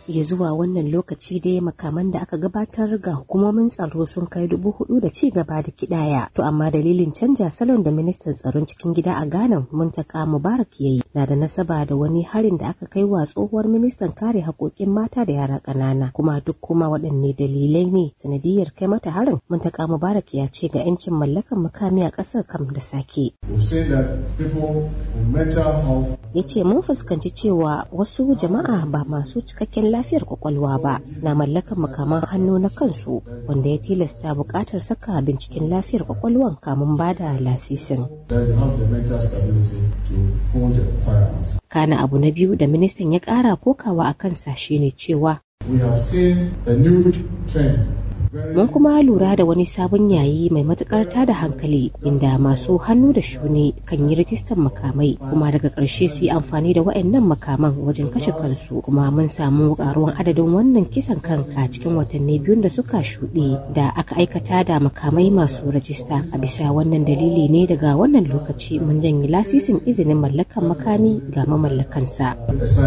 ya zuwa wannan lokaci dai makaman da aka gabatar ga hukumomin tsaro sun kai dubu hudu da ci gaba da kidaya to amma dalilin canja salon da ministan tsaron cikin gida a ghana muntaka mubarak yayi na da nasaba da wani harin da aka kai wa tsohuwar ministan kare haƙoƙin mata da yara ƙanana kuma duk kuma waɗanne dalilai ne sanadiyar kai mata harin muntaka mubarak ya ce ga 'yancin mallakan makami a ƙasar kam da sake ya ce mun fuskanci cewa wasu jama'a ba masu cikakken lafiyar kwakwalwa ba na mallakan makaman hannu na kansu wanda ya tilasta buƙatar saka binciken lafiyar kwakwalwan kamun ba da lasisin. Kana abu na biyu da ministan ya ƙara kokawa a kansa shine cewa Mun kuma lura da wani sabon yayi mai matukar tada hankali inda masu hannu da shuni kan yi rajistar makamai kuma daga ƙarshe su yi amfani da waɗannan makaman wajen kashe kansu kuma mun samu ƙaruwan adadin wannan kisan kan a cikin watanni biyun da suka shuɗe da aka aikata da makamai masu rajista a bisa wannan dalili ne daga wannan lokaci mun janye lasisin izinin mallakan makami ga mamallakansa.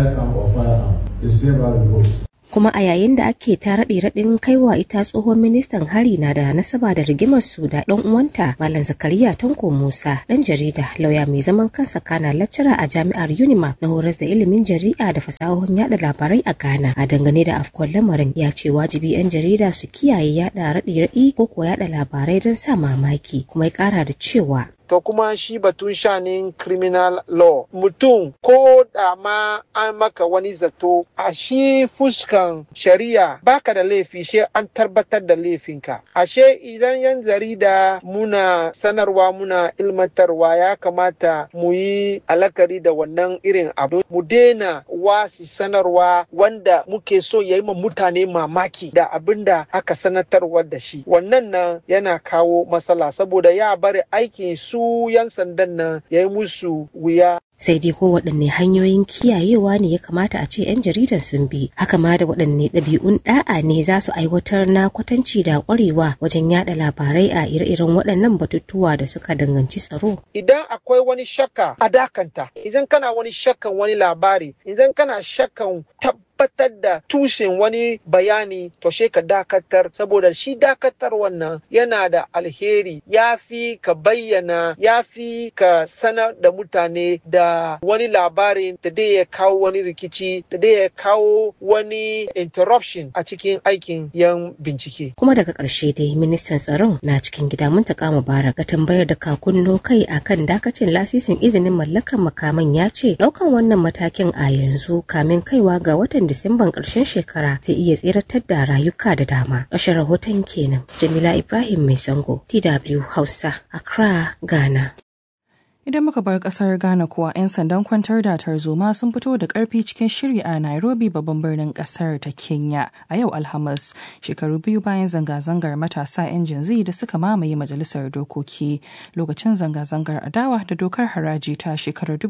kuma a yayin da ake ta raɗe raɗin kaiwa ita tsohon ministan hari na da nasaba da rigimar su da ɗan uwanta malam zakariya tanko musa ɗan jarida lauya mai zaman kansa kana laccara a jami'ar unimark na horas da ilimin jari'a da fasahohin yada labarai a ghana a dangane da afkuwar lamarin ya ce wajibi 'yan jarida su kiyaye yada raɗe raɗi ko kuwa yada labarai don sa mamaki kuma ya ƙara da cewa to kuma shi batun shanin criminal law mutum ko da ma an maka wani zato a shi fuskan shari'a baka da laifi she an tabbatar da laifinka ashe idan yan jarida muna sanarwa muna ilmantarwa ya kamata mu yi alakari da wannan irin abu mu daina wasi sanarwa wanda muke so ya yi ma mutane mamaki da abin da aka sanatarwa da shi wannan nan yana kawo matsala saboda ya bari aikin su su 'yan sandan nan ya yi musu wuya sai dai ko waɗanne hanyoyin kiyayewa ne ya kamata a ce 'yan jaridan sun bi haka ma da waɗanne ɗabi'un ɗa'a ne za su aiwatar na kwatanci da ƙwarewa wajen yada labarai a ire-iren waɗannan batutuwa da suka danganci tsaro idan akwai wani shakka a dakanta idan kana wani shakkan wani labari idan kana shakkan tabbatar da tushen wani bayani to she ka dakatar saboda shi dakatar wannan yana da alheri ya fi ka bayyana ya fi ka sanar da mutane da wani labarin da dai ya kawo wani rikici da dai ya kawo wani interruption a cikin aikin yan bincike. Kuma daga ƙarshe dai ministan tsaron na cikin gida Muntaka Mubarak ga tambayar da kakunno kai akan dakacin lasisin izinin mallakan makaman ya ce ɗaukan wannan matakin a yanzu kamin kaiwa ga watan Disamban ƙarshen shekara zai iya tseratar da rayuka da dama. Ƙarshen rahoton kenan Jamila Ibrahim Mai Sango, TW Hausa, Accra, Ghana. Idan muka bar kasar Ghana kuwa 'yan sandan kwantar da tarzoma sun fito da karfi cikin shiri a Nairobi babban birnin kasar ta Kenya a yau Alhamis shekaru biyu bayan zanga-zangar matasa 'yan jinzi da suka mamaye majalisar dokoki lokacin zanga-zangar adawa da dokar haraji ta shekarar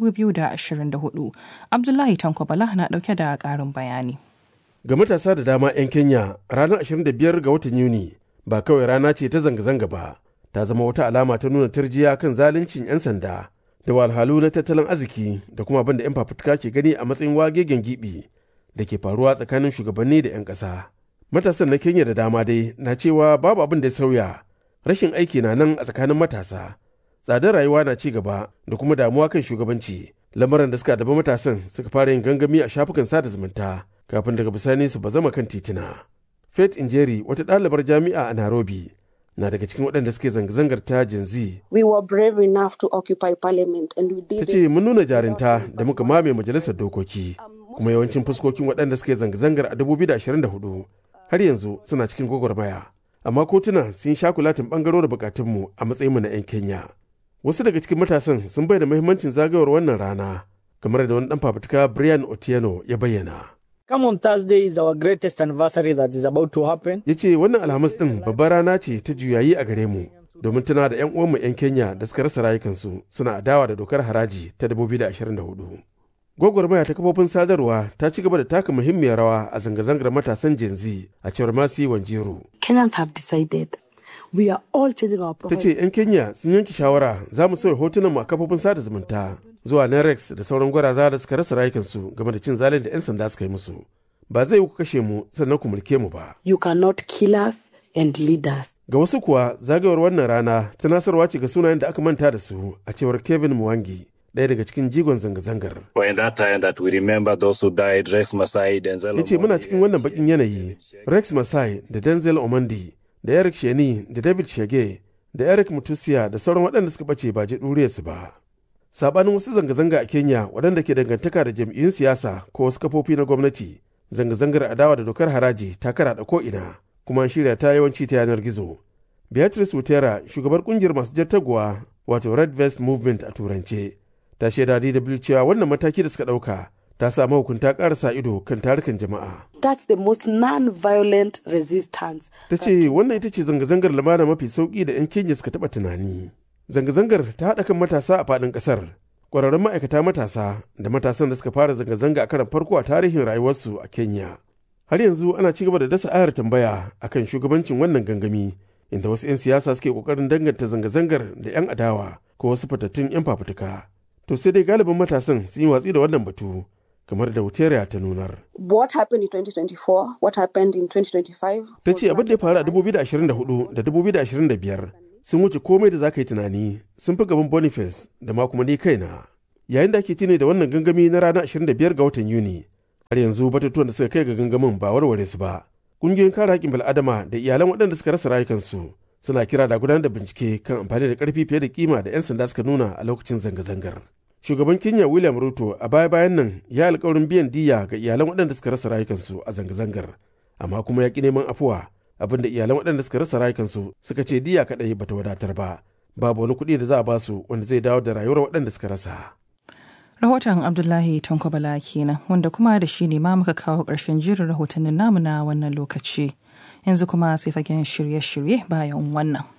2024. Abdullahi Tankwabala na dauke da karin bayani. Ga matasa da dama 'yan Kenya ranar 25 ga watan Yuni ba kawai rana ce ta zanga-zanga ba. ta zama wata alama ta nuna tarjiya kan zaluncin 'yan sanda da walhalu na tattalin arziki da kuma abin da 'yan fafutuka ke gani a matsayin wagegen gibi da ke faruwa tsakanin shugabanni da 'yan ƙasa. Matasan na Kenya da dama dai na cewa babu abin da ya sauya, rashin aiki na nan a tsakanin matasa, tsadar rayuwa na ci gaba da kuma damuwa kan shugabanci. Lamarin da suka daba matasan suka fara yin gangami a shafukan sada zumunta kafin daga bisani su bazama kan titina. Faith Injeri wata ɗalibar jami'a a Nairobi na daga cikin waɗanda suke zanga-zangar ta jinzi. We were brave enough to occupy parliament and we did Ta ce mun nuna jarinta da muka mame majalisar dokoki kuma yawancin fuskokin waɗanda suke zanga-zangar a 2024 har yanzu suna cikin gwagwarmaya. Amma kotuna sun sha kulatin ɓangaro da bukatunmu a matsayinmu na 'yan Kenya. Wasu daga cikin matasan sun bayyana muhimmancin zagayowar wannan rana kamar da wani ɗan fafutuka Brian Otieno ya bayyana. Come on Thursday is our greatest anniversary that is about to happen. Ya ce wannan Alhamis ɗin babbar rana ce ta juyayi a gare mu domin tuna da 'yan uwanmu 'yan Kenya da suka rasa rayukansu suna adawa da dokar haraji ta 2024. Gwagwarmaya ta kafofin sadarwa ta ci gaba da taka muhimmiyar rawa a zanga-zangar matasan Gen Z a cewar Masi Wanjero. Kenyans have decided we are all changing our Ta ce 'yan Kenya sun yanke shawara za mu sauya hotunan mu a kafofin sada zumunta zuwa Nerex da sauran gwaraza da suka rasa rayukansu game da cin zalin da 'yan sanda suka yi musu. ba zai ku kashe mu sannan ku mulke mu ba. You cannot kill us and lead us. Ga wasu kuwa zagayowar wannan rana tunasarwa ce ga sunayen da aka manta da su a cewar Kevin Mwangi. ɗaya daga cikin jigon zanga-zangar. In that time that we remember those who died, Rex Masai, Denzel Ya ce muna cikin wannan bakin yanayi, Rex Masai da Denzel Omondi da Eric Sheni da David Shege da Eric Mutusia da sauran waɗanda suka ɓace ba je su ba. Sabanin wasu zanga-zanga a Kenya waɗanda ke dangantaka da jam'iyyun siyasa ko wasu kafofi na gwamnati, zanga-zangar adawa da dokar haraji ta karaɗa ko'ina kuma an shirya ta yawanci ta yanar gizo. Beatrice Wutera, shugabar kungiyar masu jattaguwa wato Red Vest Movement a turance, ta shaida DW cewa wannan mataki da suka ɗauka ta sa mahukunta ƙara sa ido kan tarukan jama'a. That's the most non-violent resistance. Ta ce wannan ita ce zanga-zangar lamana mafi sauƙi da 'yan Kenya suka taɓa tunani. Zanga-zangar ta haɗa kan matasa a faɗin ƙasar. Ƙwararrun ma'aikata matasa da matasan da suka fara zanga-zanga a karan farko a tarihin rayuwarsu a Kenya. Har yanzu ana ci gaba da dasa ayar tambaya akan shugabancin wannan gangami inda wasu 'yan siyasa suke ƙoƙarin danganta zanga-zangar da 'yan adawa ko wasu fatattun 'yan fafutuka. To sai dai galibin matasan sun yi watsi da wannan batu kamar da Wuteriya ta nunar. What happened in 2024? What happened in 2025? Ta ce abin da ya faru a 2024 da 2025 sun wuce komai da za ka yi tunani sun fi gaban Boniface da ma kuma ni kaina. Yayin da ake tuni da wannan gangami na ranar 25 ga watan Yuni, har yanzu batutuwan da suka kai ga gangamin ba warware su ba. Ƙungiyoyin kare haƙƙin bil'adama da iyalan waɗanda suka rasa rayukansu suna kira da gudanar da bincike kan amfani da ƙarfi fiye da kima da 'yan sanda suka nuna a lokacin zanga-zangar. Shugaban Kenya William Ruto a baya-bayan nan ya alkawarin biyan diya ga iyalan waɗanda suka rasa rayukansu a zanga-zangar, amma kuma ya ƙi neman afuwa abin da iyalan waɗanda suka rasa rayukansu suka ce diya kaɗai bata wadatar ba, babu wani kuɗi da za a basu wanda zai dawo da rayuwar waɗanda suka rasa. Rahoton Abdullahi Tankobala kenan wanda kuma da shi ne ma muka kawo ƙarshen jirin rahotannin namu na wannan lokaci. Yanzu kuma sai fagen shirye-shirye bayan wannan.